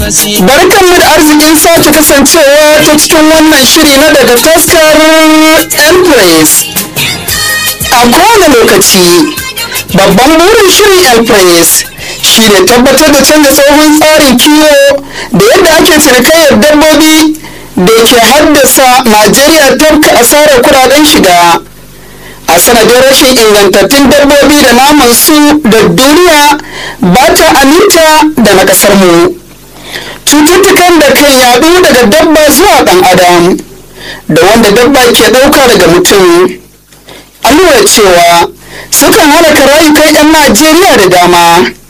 Barkanmu da arzikin sake kasancewa ta cikin wannan shiri na daga taskar Empress. A kowane lokaci, babban burin shirin Empress shi ne tabbatar da canza tsohon tsarin kiwo da yadda ake cinikayyar dabbobi da ke haddasa Najeriya tafka asarar kudaden shiga. a sanadin rashin ingantattun dabbobi da naman su da duniya ba ta aminta da na kasar mu cututtukan da kan yadu daga dabba zuwa dan adam da wanda dabba ke dauka daga mutum an lura cewa sukan halaka rayukan 'yan najeriya da dama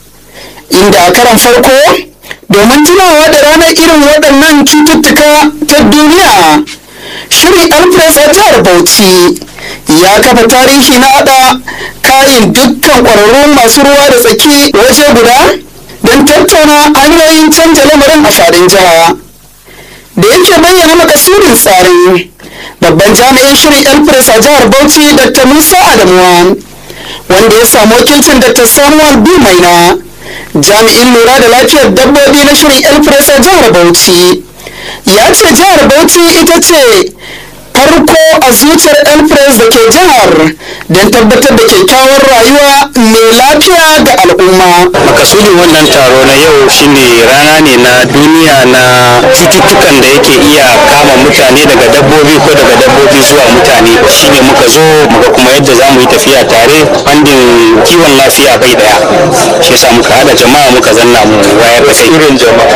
inda a karan farko domin tunawa da ranar irin waɗannan cututtuka ta duniya shirin alfres a jihar bauchi ya kafa tarihi na haɗa kayan dukkan ƙwararrun masu ruwa da tsaki waje guda don tattauna hanyoyin canja lamarin a faɗin jiha da yake bayyana makasudin tsarin babban jami'in shirin elpres a jihar bauchi dr musa adamuwa wanda ya samu wakilcin dr samuel b maina jami'in lura da lafiyar dabbobi na shirin elpres a jihar bauchi ya ce jihar bauchi ita ce farko a zuciyar elpres da ke jihar don tabbatar da kyakkyawar rayuwa mai lafiya ga al'umma makasudin wannan taro na yau shine rana ne na duniya na cututtukan da yake iya kama mutane daga dabbobi ko daga dabbobi zuwa mutane shine muka zo muga kuma yadda za mu yi tafiya tare bandin kiwon lafiya bai daya shi yasa muka hada jama'a muka zanna mu wayar da kai irin jama'a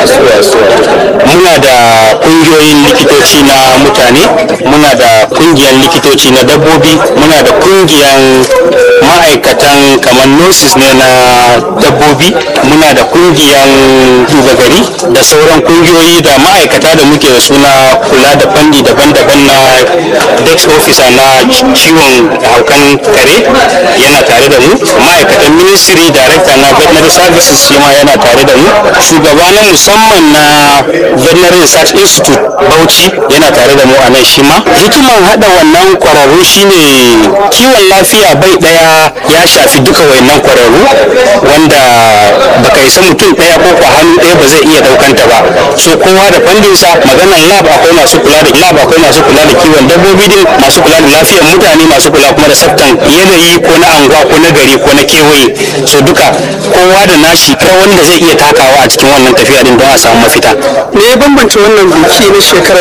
muna da kungiyoyin likitoci na mutane muna da kungiyar likitoci na dabbobi muna da kungiyar ma'aikatan kamar nurses ne na dabbobi muna da kungiyar duba gari da sauran kungiyoyi da ma'aikata da muke da suna kula da fanni daban-daban na dex officer na ciwon haukan kare yana tare da mu ma'aikatan ministry director na veterinary services shi ma yana tare da mu shugaba na musamman na veterinary research institute bauchi yana tare da mu a nan shi ma hikiman hada wannan kwararru shine kiwon lafiya bai daya ya shafi duka wayannan kwararru wanda baka isa mutum daya ko kwa hannu daya ba zai iya daukanta ba so kowa da fandinsa maganan lab akwai masu kula da lab akwai masu kula da kiwon dabbobi din masu kula da lafiyar mutane masu kula kuma da tsaftan yanayi ko na anguwa ko na gari ko na kewaye so duka kowa da nashi kai wanda zai iya takawa a cikin wannan tafiya din don a samu mafita me ya bambance wannan biki na shekarar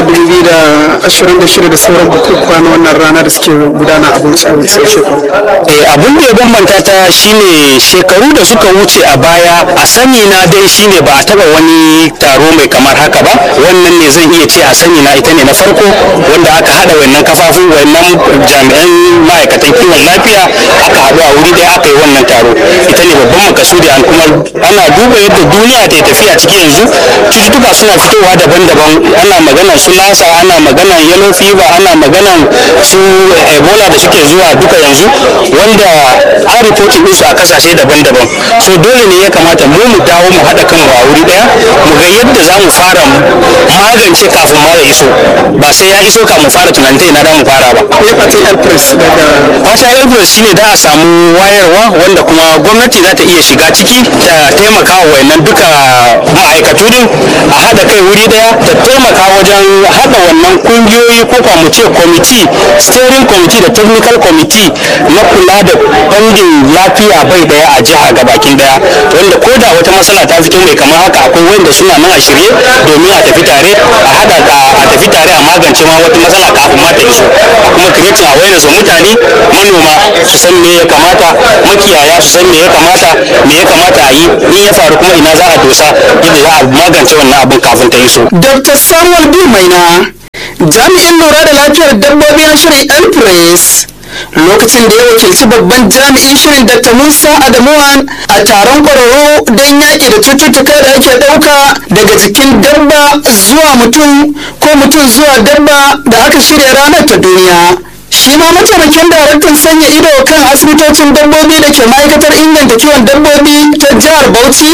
2026 da sauran bukukuwa na wannan rana da suke gudana a bauchi a wancan shekaru Eh, abin da ya bambanta ta shine shekaru da suka wuce a baya a sani na dai shine ba a taba wani taro mai kamar haka ba wannan ne zan iya ce a sani na ita ne na farko wanda aka hada wannan kafafun wannan jami'an ma'aikatan kiwon lafiya aka haɗu a wuri ɗaya aka yi wannan taro ita ne babban makasudi an kuma ana duba yadda duniya ta tafiya ciki yanzu cututtuka suna fitowa daban-daban ana maganar su lasa ana maganar yellow fever ana maganar su ebola da suke zuwa duka yanzu wanda an reporting ɗinsu a kasashe daban-daban so dole ne ya kamata mu mu dawo mu haɗa kanmu a wuri ɗaya mu ga yadda za mu fara magance kafin ma ya iso ba sai ya iso ka mu fara tunanin ta ina da mu fara ba me fatan elpres daga wata elbrus shine da a samu wayarwa wanda kuma gwamnati za ta iya shiga ciki ta taimaka wa wayannan duka ma'aikatu din a haɗa kai wuri daya ta taimaka wajen haɗa wannan kungiyoyi ko kuma mu ce kwamiti steering committee da technical committee na kula da bangin lafiya bai daya a jiha ga bakin daya wanda ko da wata matsala ta fito mai kamar haka akwai wanda suna nan a shirye domin a tafi tare a haɗa a tafi tare a magance ma wata matsala kafin ma ta iso a kuma creating awareness wa mutane manoma su san me ya kamata makiyaya su san me ya kamata me ya kamata a yi in ya faru kuma ina za a dosa yadda za a magance wannan abin kafin ta iso dr samuel b maina jami'in lura da lafiyar dabbobi na shirin elpres lokacin da ya wakilci babban jami'in shirin dr musa adamuwan a taron kwararru don yaƙi da cututtuka da ake ɗauka daga jikin dabba zuwa mutum ko mutum zuwa dabba da aka shirya ranar ta duniya shi ma mataimakin daraktan sanya ido kan asibitocin dabbobi da ke ma'aikatar inganta kiwon dabbobi ta jihar bauchi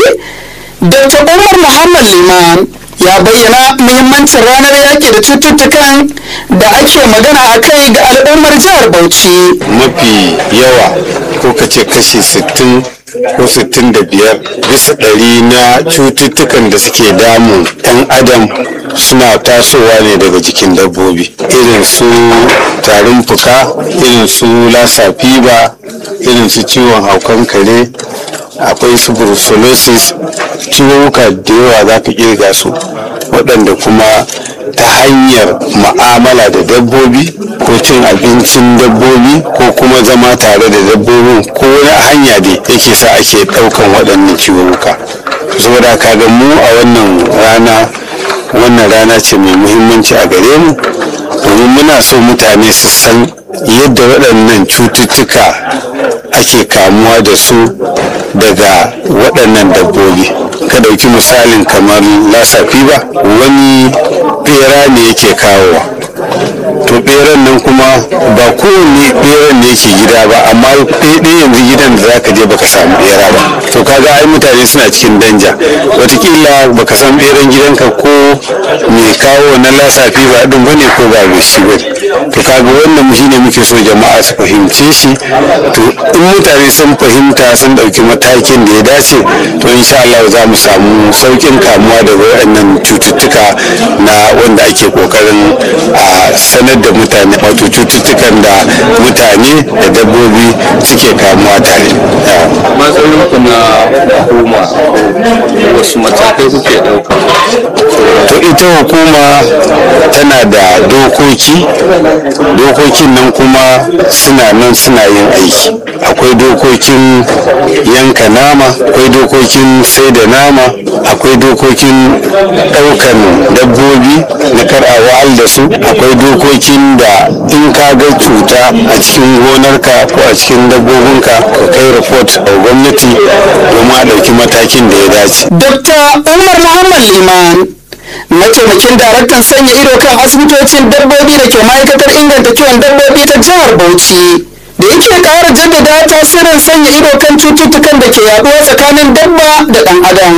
dr umar muhammad liman ya bayyana muhimmancin ranar yaƙi da cututtukan da ake magana a kai ga al'ummar jihar bauchi mafi yawa ko ka ce kashi 60 ko sittin da biyar bisa ɗari na cututtukan da suke damun ɗan adam suna tasowa ne daga jikin dabbobi irin su tarin fuka irin su lassa fiba irin su ciwon haukan kare akwai su brucellosis ciwuka da yawa za ka kirga su waɗanda kuma ta hanyar ma'amala da dabbobi ko cin abincin dabbobi ko kuma zama tare da dabbobin ko wani hanya da yake sa ake ɗaukan waɗannan ciwuka saboda kaga mu a wannan rana wannan rana ce mai muhimmanci a gare mu domin muna so mutane su san yadda waɗannan cututtuka ake kamuwa da su daga waɗannan dabbobi ka ɗauki misalin kamar lassa fiba wani ɓera ne yake kawowa to ɓeran nan kuma ba kowane ɓeran ne yake gida ba amma ɗaya yanzu gidan da zaka je baka samu ɓera ba to kaga ai mutane suna cikin danja watakila baka san ɓeran gidanka ko mai kawo na lassa fiba ɗin bane ko ba mai shi bane to kaga wannan shine muke so jama'a su fahimce shi to in mutane sun fahimta sun ɗauki matakin da ya dace to insha Allah za mu samu sauƙin kamuwa da waɗannan cututtuka na wanda ake ƙoƙarin a sanar da mutane wato cututtukan da mutane da dabbobi suke kamuwa tare. matsayin ku na hukuma wasu matakai kuke ɗauka to ita hukuma tana da dokoki dokokin nan kuma suna nan suna yin aiki akwai dokokin yanka nama akwai dokokin sai da nama akwai dokokin ɗaukan dabbobi na kar a wa'al da su akwai dokokin da in ka ga cuta a cikin gonarka ko a cikin dabbobinka ka kai report a gwamnati domin a ɗauki matakin da ya dace Dr. Umar Muhammad Liman mataimakin daraktan sanya ido kan asibitocin dabbobi da ke ma'aikatar inganta kiwon dabbobi ta jihar Bauchi da yake ƙara jaddada tasirin sanya ido kan cututtukan da ke yaduwa tsakanin dabba da ɗan adam.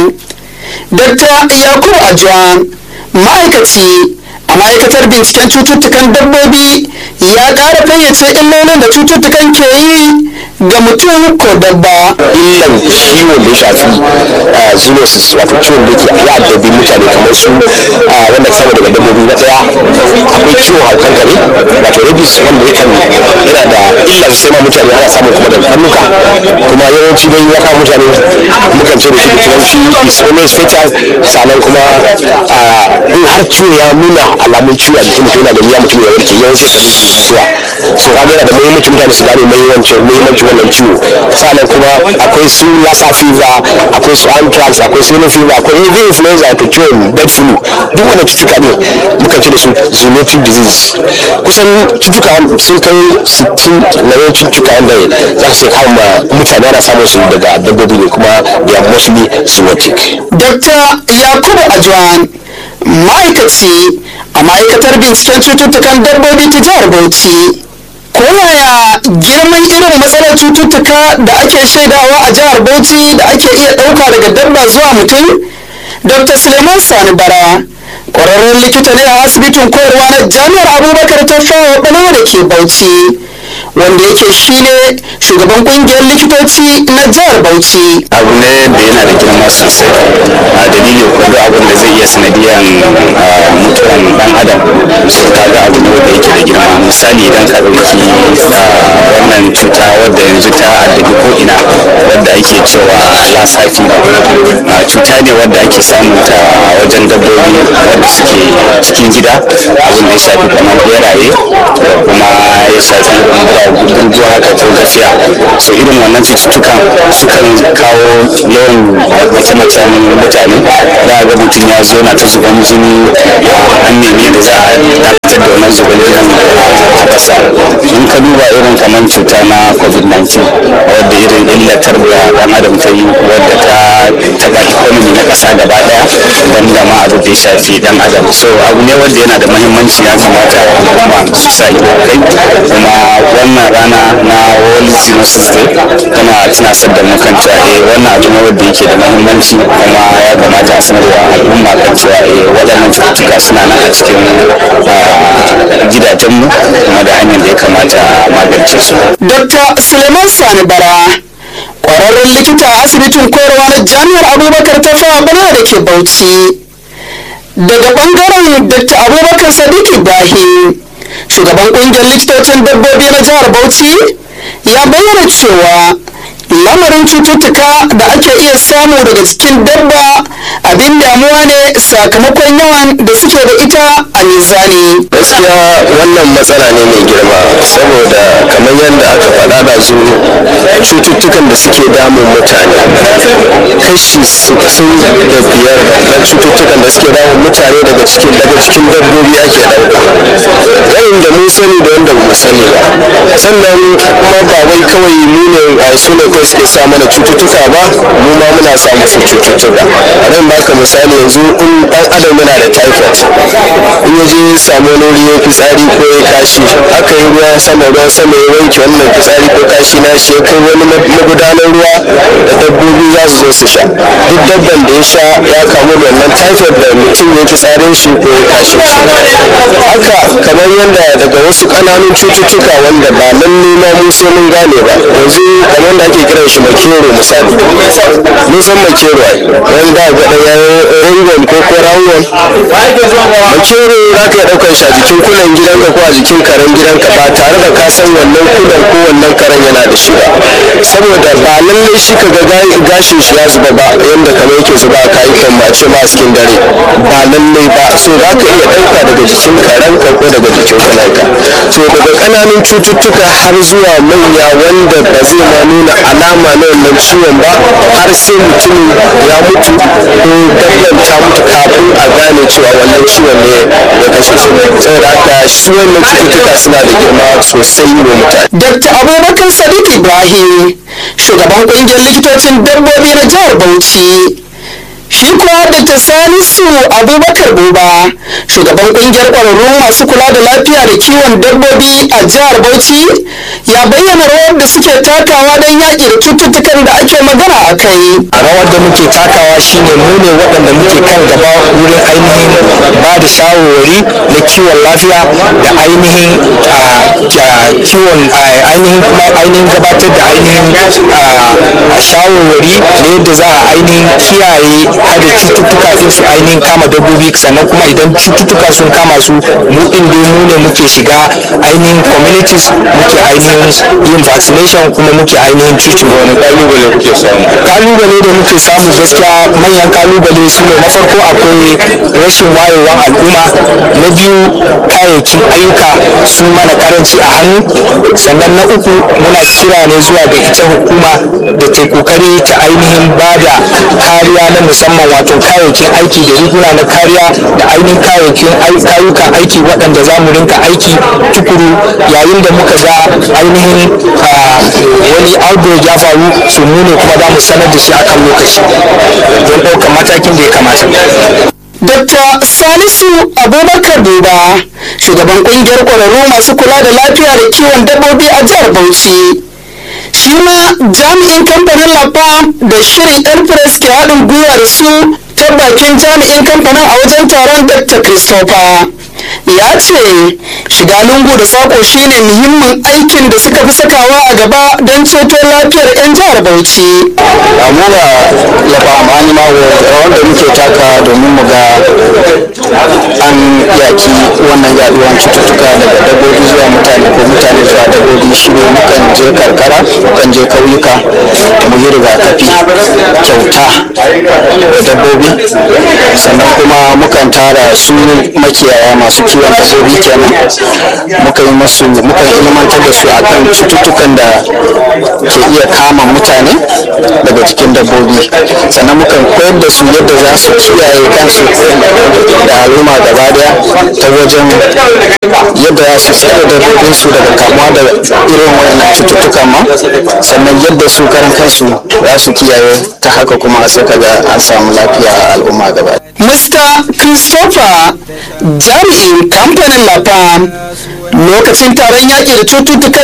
Dr. Yakubu Ajuwan ma'aikaci a ma'aikatar binciken cututtukan dabbobi ya ƙara fayyace illolin da cututtukan ke yi ga mutum ko dabba. illan ciwon da ya shafi zoonosis wato ciwon da ke ya addabi mutane kamar su wanda ka samu daga dabbobi na daya akwai ciwon haukan kare wato rabies wanda yakan yana da illa sosai ma mutane ana samun kuma daga karnuka kuma yawanci dai ya kawo mutane mukan ce da shi da turanci is always fatal sannan kuma in har ciwo ya nuna alamun ciwo a jikin mutum yana da wuya mutum ya warke yawanci kan mutuwa so kaga yana da muhimmanci mutane su gane muhimmancin muhimmancin wannan ciwo sannan kuma akwai su lassa fever akwai su anthrax akwai su yellow fever akwai even influenza wato ciwon bird flu duk wannan cutuka ne muka ce da su zoonotic disease kusan cutuka sun kai 60 na yawancin cutuka wanda za su kawo ma mutane ana samun su daga dabbobi ne kuma they are mostly zoonotic Dr. Yakubu Ajwan ma'aikaci a ma'aikatar binciken cututtukan dabbobi ta jihar Bauchi. Ko yaya girman irin matsalar cututtuka da ake shaidawa a jihar Bauchi da ake iya ɗauka daga dabba zuwa mutum? Dr. Suleiman Sani Bara, ƙwararren likita ne a asibitin koyarwa na Jami'ar Abubakar ta fawa ɓalewa da ke Bauchi. wanda yake shine shugaban kungiyar likitoci na jihar Bauchi. abu ne da yana da girma sosai a dalilin kwallo abin da zai iya sanadiyan mutuwan dan adam so kaga abu ne wanda yake da girma misali idan ka ɗauki wannan cuta wadda yanzu ta addabi ko ina wadda ake cewa lassa fever cuta ne wadda ake samun ta a wajen dabbobi wadda suke cikin gida abin da ya shafi kamar beraye da kuma ya shafi guguwa haka ko gafiya so irin wannan cututtukan sukan kawo yawan mace-macen mutane za a ga mutum ya zo na ta zuban jini an nemi da za a dakatar da wannan zuban jinin a ƙasa in ka duba irin kamar cuta na covid-19 wadda irin illatar da ɗan adam ta yi wadda ta taɓa economy na ƙasa gaba ɗaya don da ma abu da ya shafi ɗan adam so abu ne wanda yana da mahimmanci ya kamata al'umma su sa ido kai kuma wannan rana na world zoonosis day tana tunasar da mu kan cewa eh wannan abu ne wanda yake da mahimmanci kuma ya kamata a sanarwa al'umma kan cewa eh waɗannan cututtuka suna nan a cikin gidajenmu kuma da hanyar da ya kamata a magance su. Dr. Suleiman Sani Bara ƙwararren likita a asibitin koyarwa na jami'ar abubakar ta fawa bana da ke bauchi daga ɓangaren dr abubakar sadiq ibrahim shugaban ƙungiyar likitocin dabbobi na jihar bauchi ya bayyana cewa lamarin cututtuka da ake iya samu daga cikin dabba abin damuwa ne sakamakon yawan da suke da ita a mizani gaskiya wannan matsala ne mai girma saboda kamar yadda aka faɗa da zu cututtukan da suke damun mutane kashi sittin da biyar na cututtukan da suke damun mutane daga cikin daga cikin dabbobi ake ɗauka yayin da mun sani da wanda mu sani ba sannan kuma ba wai kawai mu ne a su ne kawai suke sa mana cututtuka ba mu ma muna sa musu cututtuka a nan baka misali yanzu in ɗan adam yana da typhoid in ya je ya samu wani wuri ya fitsari ko ya kashi aka yi ruwa sama ruwan sama ya wanke wannan fitsari ko kashi na shi ya kai wani magudanar ruwa da dabbobi za su zo su sha duk dabban da ya sha ya kamu da wannan typhoid da mutum ya fitsarin shi ko ya kashi haka kamar yadda daga wasu ƙananun cututtuka wanda ba lalle ma mu sai mun gane ba yanzu kamar da ake kiran shi makero misali mun san makero ai wanda ga ɗaya ringon ko ko rawon makero za ka iya ɗaukar shi a jikin kulan gidanka ko a jikin karen gidanka ba tare da ka san wannan kulan ko wannan karen yana da shi ba saboda ba lallai shi ka ga gashin shi ya zuba ba yadda kamar yake zuba a kayukan ba ce ma a cikin dare ba lallai ba so za ka iya ɗauka daga jikin karenka ko daga jikin kulanka so daga ƙananun cututtuka har zuwa manya wanda ba zai ma nuna alama na wannan ciwon ba har sai mutum ya mutu ko dabban ta mutu kafin a gane cewa wannan ciwon ne ya kashe shi saboda haka shi wannan cututtuka suna da girma sosai wa mutane dr abubakar sadiq ibrahim shugaban ƙungiyar likitocin dabbobi na jihar bauchi shi kuwa dr salisu abubakar buba shugaban kungiyar ƙwararru masu kula da lafiya da kiwon dabbobi a jihar bauchi ya bayyana rawar da suke takawa don yaƙi da cututtukan da ake magana a kai a rawar da muke takawa shine mu ne waɗanda muke kan gaba wurin ainihin ba da shawarwari na kiwon lafiya da ainihin kiwon ainihin kuma ainihin gabatar da ainihin shawarwari na yadda za a ainihin kiyaye hada cututtuka din su ainihin kama dabbobi sannan kuma idan cututtuka sun kama su mu din dai mu ne muke shiga ainihin communities muke ainihin yin vaccination kuma muke ainihin treatment wani kalubale kuke samu kalubale da muke samu gaskiya manyan kalubale su ne na farko akwai rashin wayewan al'umma na biyu kayayyakin ayyuka sun mana karanci a hannu sannan na uku muna kira ne zuwa ga ita hukuma da ta kokari ta ainihin ba da kariya na musamman wato kayayyakin aiki da riguna na kariya da ainihin kayayyakin kayukan aiki waɗanda za mu rinka aiki tukuru yayin da muka ga ainihin wani outbreak ya faru su mu ne kuma za mu sanar da shi akan lokaci don ɗaukar matakin da ya kamata Dr. Salisu Abubakar Duba, shugaban kungiyar ƙwararru masu kula da lafiya da kiwon dabbobi a jihar Bauchi. Shi ma jami'in kamfanin Lafam da shirin Elpress ke haɗin gwiwa da su ta bakin jami'in kamfanin a wajen taron Dr. Christopher. ya ce shiga lungu da sako shine muhimmin aikin da suka fi sakawa a gaba don ceto lafiyar 'yan jihar bauchi amuna ya ba amfani ma wanda muke taka domin mu ga an yaki wannan yaduwan cututtuka daga dabbobi zuwa mutane ko mutane zuwa dabbobi shi ne mukan je karkara mukan je kauyuka mu yi rigakafi kyauta da dabbobi sannan kuma mukan tara su makiyaya masu kiwon dabbobi kenan muka yi masu muka ilmantar da su akan cututtukan da ke iya kama mutane daga jikin dabbobi sannan mukan koyar da su yadda za su kiyaye kansu da al'umma gaba daya ta wajen yadda za su tsare dabbobin su daga kamuwa da irin wayannan cututtukan ma sannan yadda su karan kansu za su kiyaye ta haka kuma sai kaga an samu lafiya a al'umma gaba Mr. Christopher jami'in kamfanin Lafam lokacin taron yaƙi da cututtukan